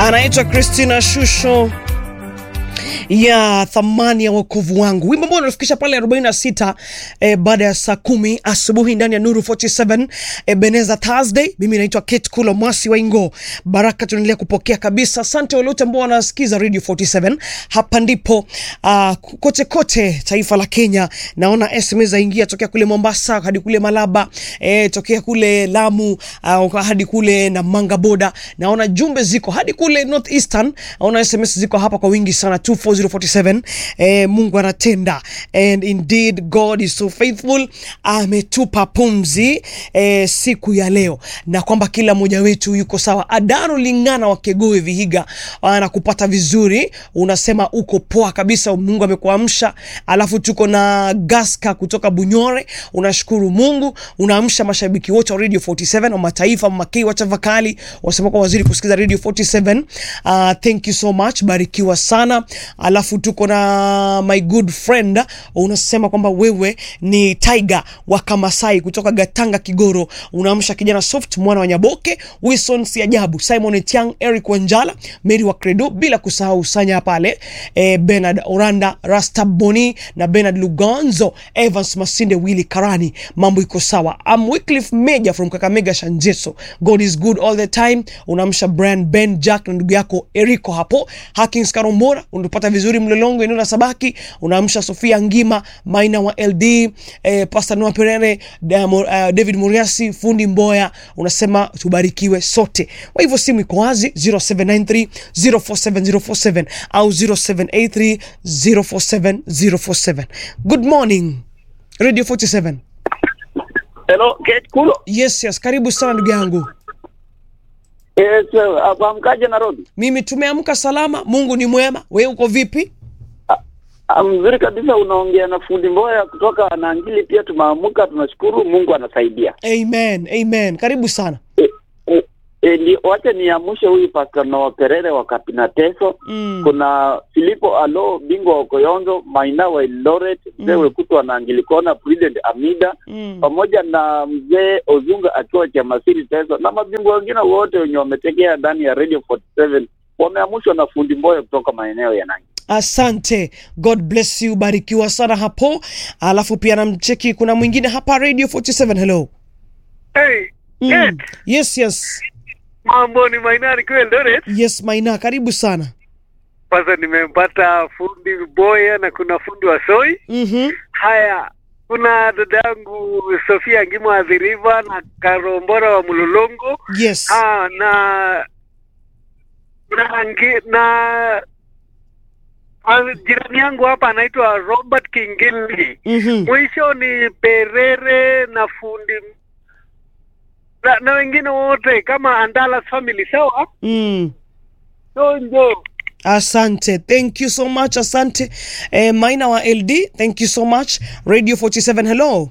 anaitwa Christina Shusho ya thamani ya wokovu wangu, wimbo ambao unafikisha pale 46 eh, baada ya saa kumi asubuhi ndani ya Nuru 47 eh, Beneza Thursday. Mimi naitwa Kate Kulo Mwasi wa Ingo. Baraka tunaendelea kupokea kabisa. Asante wale wote ambao wanasikiza Radio 47. Hapa ndipo uh, kote kote taifa la Kenya. Naona SMS zaingia tokea kule Mombasa hadi kule Malaba, eh, tokea kule Lamu uh, hadi kule Namanga boda. Naona jumbe ziko hadi kule North Eastern. Naona SMS ziko hapa kwa wingi sana 24047 eh, Mungu anatenda and indeed God is so faithful. Ametupa pumzi eh, siku ya leo na kwamba kila mmoja wetu yuko sawa. Adaro Lingana wa Kegoe Vihiga anakupata vizuri, unasema uko poa kabisa, Mungu amekuamsha. Alafu tuko na Gaska kutoka Bunyore, unashukuru Mungu, unaamsha mashabiki wote wa Radio 47 wa mataifa makei wa Chavakali, wasema kwa waziri kusikiza Radio 47. Uh, thank you so much, barikiwa sana. Alafu tuko na my good friend, unasema kwamba wewe ni Tiger wa Kamasai kutoka Gatanga Kigoro, unaamsha kijana Soft mwana wa Nyaboke, Wilson Siajabu, Simon Etiang, Eric Wanjala, Mary wa Credo, bila kusahau Sanya pale eh, Bernard Oranda, Rasta Boni na Bernard Lugonzo, Evans Masinde, Willy Karani, mambo iko sawa. I'm Wycliffe Meja from Kakamega Shanjeso. God is good all the time. Unaamsha Brian Ben Jack na ndugu yako Eriko hapo, Hakins Karombora, unapata vizuri Mlolongo eneo la Sabaki, unaamsha Sofia Ngima, Maina wa LD, eh, Pastor Noah Perere, Damo- uh, David Muriasi, Fundi Mboya, unasema tubarikiwe sote. Kwa hivyo simu iko wazi 0793 047047 au 0783 047047. Good morning Radio 47. Hello, Kate Kulo. Yes, yes, karibu sana ndugu yangu. Yes, afahamkaje Nairobi? Mimi tumeamka salama, Mungu ni mwema. Wewe uko vipi? Ah, Mzuri kabisa, unaongea na fundi Mboya kutoka Nangili. Pia tumeamka, tunashukuru Mungu anasaidia. Amen, amen. Karibu sana. E, e, e, ni, wacha niamshe huyu Pastor Noah Perere wa Kapinateso. Mm. Kuna Filipo Alo bingwa wa Koyonzo, Maina wa Eldoret, mzee Mm. Wekutu wa Nangili Kona, Prudent Amida Mm. pamoja na mzee Ozunga akiwa Chamasiri Teso na mabingwa wengine wote wenye wametegea ndani ya Radio 47 wameamshwa na fundi Mboya kutoka maeneo ya Nangili. Asante, God bless you, barikiwa sana hapo. Alafu pia namcheki, kuna mwingine hapa Radio 47. Hello. Hey, Mm. Kate, Yes, yes, mambo ni Mainari kwa Eldoret. yes, Maina, karibu sana. Kwanza nimempata fundi Boya na kuna fundi wa Soi. Mhm. Haya, kuna dada yangu Sofia Ngimo Adhiriva na Karombora wa Mulolongo. Yes. Ah, na na ngi- na ah, jirani yangu hapa anaitwa Robert Kingili. Mhm. Mwisho ni Perere na fundi na, na wengine wote kama Andalas family sawa. Mm. Donjo. Asante, thank you so much. Asante eh, Maina wa LD, thank you so much. Radio 47, hello.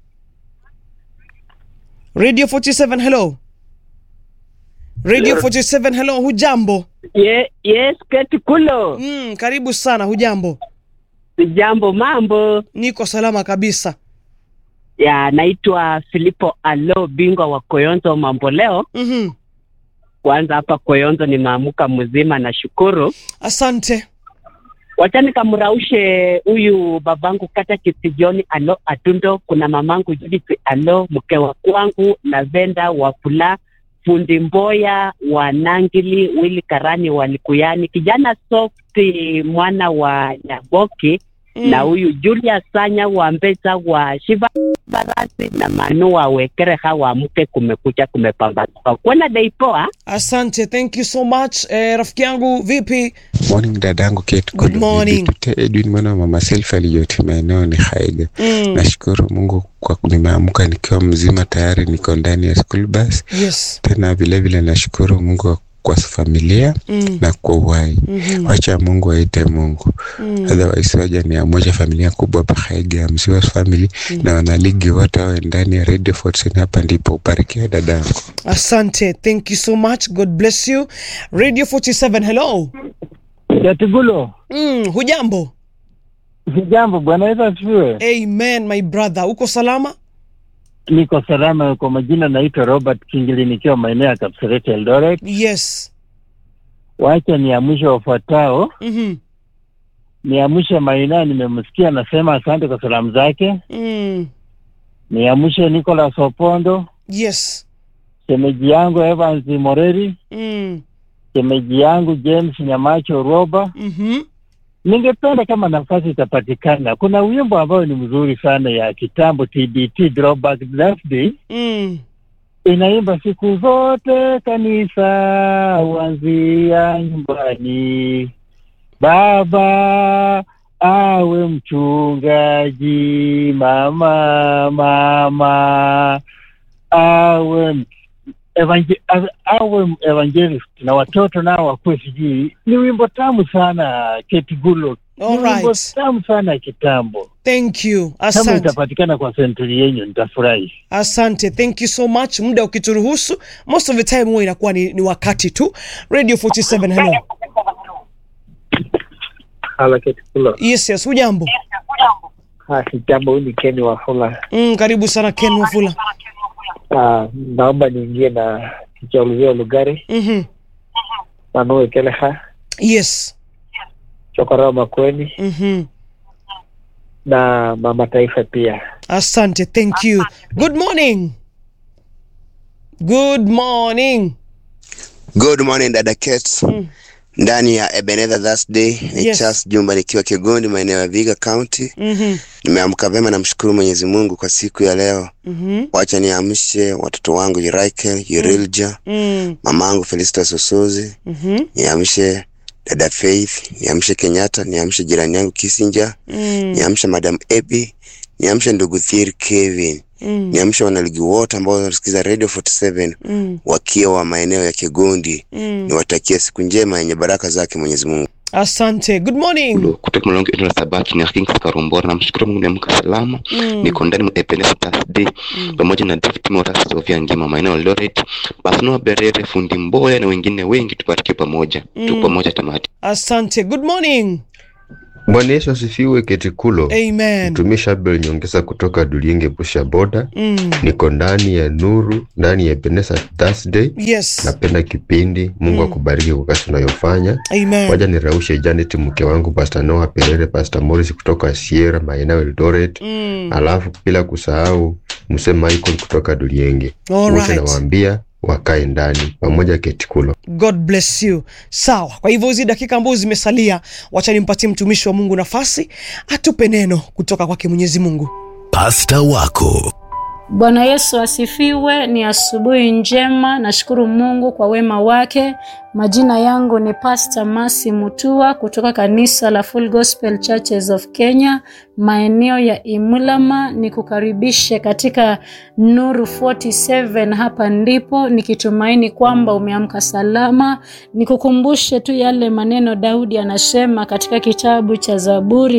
Radio 47, hello. Radio 47, hello. Hujambo? Ye, yes, Kate Kulo. Mm, karibu sana. Hujambo? Jambo, mambo. Niko salama kabisa. Ya, naitwa Filipo Alo, bingwa wa Koyonzo mambo leo. Mhm. Kwanza hapa Koyonzo nimeamuka mzima na shukuru. Asante. Wacha nikamraushe huyu babangu kata Kisijoni Alo Atundo, kuna mamangu Judith Alo, mke wa kwangu Lavenda wa Pula, fundi Mboya wa Nangili, Willy Karani wa Likuyani, kijana Softi mwana wa Nyaboki Mm. na huyu Julia Sanya wa Mbeza wa Shiva Barasi na Manu wa Wekereha wa mke kumekucha kumepambazuka. Kuona dai poa. Asante, thank you so much. Eh, rafiki yangu vipi? Morning dadangu Kate Good Kulu. morning. Nilipita Edwin mwana wa mama Selfa aliyoti maeneo ni Haiga. Mm. Nashukuru Mungu kwa nimeamka nikiwa mzima tayari niko ndani ya school bus. Yes. Tena vile vile nashukuru Mungu kwa familia Mm. na kwa uhai. Mhm. Wacha Mungu aite Mungu. Mm. Otherwise waja ni amoja familia kubwa hapa Haiga ya Mziwa family na wanaligi wote wawe ndani ya Radio 47 hapa ndipo ubarikiwe dadangu. Asante, thank you so much. God bless you. Radio 47, hello. Yatigulo, Mm, hujambo? jambo bwana Yesu asifiwe. Amen my brother. Uko salama? Niko salama. Kwa majina naitwa Robert Kingili nikiwa maeneo ya Kapseret Eldoret. Yes. wacha niamshe wafuatao. Mhm. Niamshe Maina, nimemsikia anasema asante kwa salamu zake. Mm. Niamshe Nicholas Opondo, Yes. shemeji yangu Evans Moreri, Mm. shemeji yangu James Nyamacho Roba. Mhm. Ningependa kama nafasi itapatikana, kuna wimbo ambayo ni mzuri sana ya kitambo, TBT Throwback Thursday, Mm. inaimba siku zote kanisa huanzia nyumbani, baba awe mchungaji, mama mama awe m- evangel, awe evangelist na watoto nao wakuwe sijui. Ni wimbo tamu sana Kate Gulo, ni All wimbo right. tamu sana kitambo. Thank you. Kama Asante. itapatikana kwa senturi yenyu nitafurahi. Asante, thank you so much. Muda ukituruhusu, most of the time huwa inakuwa ni, ni wakati tu. Radio 47, hello. Hala Ketikula. Yes, yes, hujambo? Ah, Sijambo, huyu ni Ken Wafula. Mm, karibu sana Ken Wafula. Ah, naomba niingie na kichaulizia Lugari Mhm. Manue Keleha Yes. Chokora Makweni Mhm. na Mama Taifa pia. Asante, thank you. Good morning. Good morning. Good morning dada Kate. Mm. Ndani ya Ebenezer Thursday ni Yes. Charles Jumba nikiwa Kigondi maeneo ya Viga County. Mhm. Nimeamka vema namshukuru Mwenyezi Mungu kwa siku ya leo. Mhm. Wacha niamshe watoto wangu Yuraike, Yurilja, Mm. mamangu Felista Sosozi, Mhm. niamshe dada Faith, niamshe Kenyatta, niamshe jirani yangu Kisinja, Mm. niamshe Madam Ebi, niamshe ndugu Thir Kevin, Mm. niamshe wanaligi wote ambao wanasikiza Radio 47 Mm. wakiwa maeneo ya Kigondi. Mm. Niwatakie siku njema yenye baraka zake Mwenyezi Mungu. Asante. Good morning. kutoka mlango wetu la sabaki ni King Karumbora. Namshukuru Mungu niamka salama. Mm. Niko ndani mwa Ebenezer Thursday pamoja na David Morris Sofia Ngima maeneo ya Eldoret, Basno Berere, Fundi Mboya na wengine wengi, tubarikiwe pamoja. Mm. Tuko pamoja tamati. Asante. Good morning. Bwana Yesu asifiwe. Ketikulo, Amen. mtumishi Abel Nyongesa kutoka Dulienge Busha Boda. Mm. Niko ndani ya nuru, ndani ya Ebenezer Thursday. Yes. Napenda kipindi. Mungu Mm. akubariki kwa kazi unayofanya. Amen. Waja niraushe Janet mke wangu Pastor Noah Perere, Pastor Morris kutoka Sierra maeneo ya Eldoret, Mm. alafu bila kusahau mse Michael kutoka Dulienge. All Wote right. nawaambia wakae ndani pamoja. Ketikulo. God bless you. Sawa. Kwa hivyo hizi dakika ambazo zimesalia, wacha nimpatie mtumishi wa Mungu nafasi atupe neno kutoka kwake Mwenyezi Mungu. Pasta wako Bwana Yesu asifiwe. Ni asubuhi njema, nashukuru Mungu kwa wema wake. Majina yangu ni Pastor Masi Mutua kutoka kanisa la Full Gospel Churches of Kenya, maeneo ya Imulama. Nikukaribishe katika Nuru 47. Hapa ndipo nikitumaini kwamba umeamka salama. Nikukumbushe tu yale maneno Daudi anasema katika kitabu cha Zaburi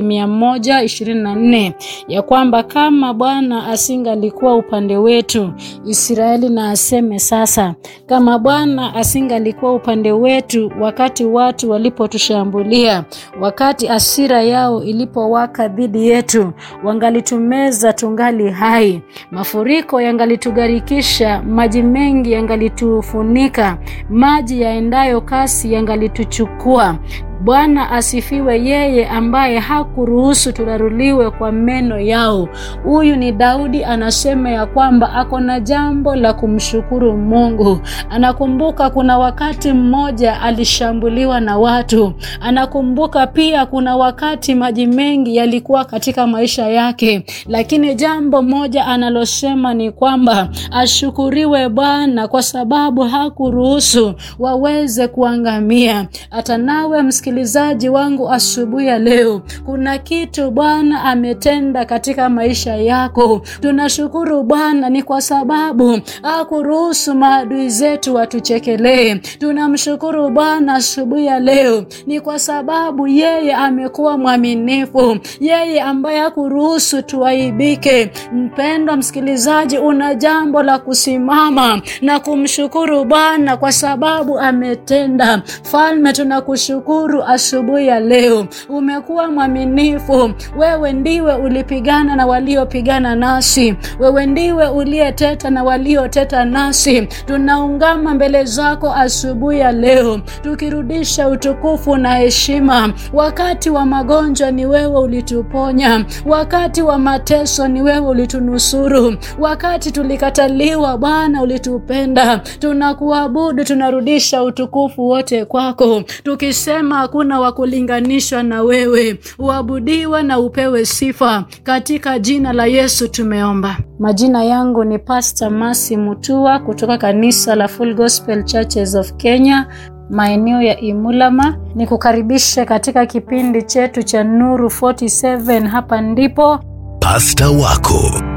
124 ya kwamba kama Bwana asingalikuwa upande wetu, Israeli na aseme sasa, kama Bwana asingalikuwa upande wetu wakati watu walipotushambulia, wakati asira yao ilipowaka dhidi yetu, wangalitumeza tungali hai, mafuriko yangalitugarikisha, maji mengi yangalitufunika, maji yaendayo kasi yangalituchukua. Bwana asifiwe, yeye ambaye hakuruhusu turaruliwe kwa meno yao. Huyu ni Daudi, anasema ya kwamba ako na jambo la kumshukuru Mungu. Anakumbuka kuna wakati mmoja alishambuliwa na watu. Anakumbuka pia kuna wakati maji mengi yalikuwa katika maisha yake, lakini jambo moja analosema ni kwamba ashukuriwe Bwana kwa sababu hakuruhusu waweze kuangamia. Hata nawe msikilizaji wangu asubuhi ya leo, kuna kitu Bwana ametenda katika maisha yako. Tunashukuru Bwana ni kwa sababu hakuruhusu maadui zetu watuchekelee. Tunamshukuru Bwana asubuhi ya leo ni kwa sababu yeye amekuwa mwaminifu, yeye ambaye hakuruhusu tuaibike. Mpendwa msikilizaji, una jambo la kusimama na kumshukuru Bwana kwa sababu ametenda. Falme, tunakushukuru tunakushukuru asubuhi ya leo. Umekuwa mwaminifu, wewe ndiwe ulipigana na waliopigana nasi, wewe ndiwe uliyeteta na walioteta nasi. Tunaungama mbele zako asubuhi ya leo, tukirudisha utukufu na heshima. Wakati wa magonjwa ni wewe ulituponya, wakati wa mateso ni wewe ulitunusuru, wakati tulikataliwa Bwana ulitupenda. Tunakuabudu, tunarudisha utukufu wote kwako, tukisema hakuna wa kulinganishwa na wewe. Uabudiwe na upewe sifa, katika jina la Yesu tumeomba. Majina yangu ni Pastor Masi Mutua kutoka kanisa la Full Gospel Churches of Kenya maeneo ya Imulama. Ni kukaribisha katika kipindi chetu cha Nuru 47 hapa ndipo Pasta wako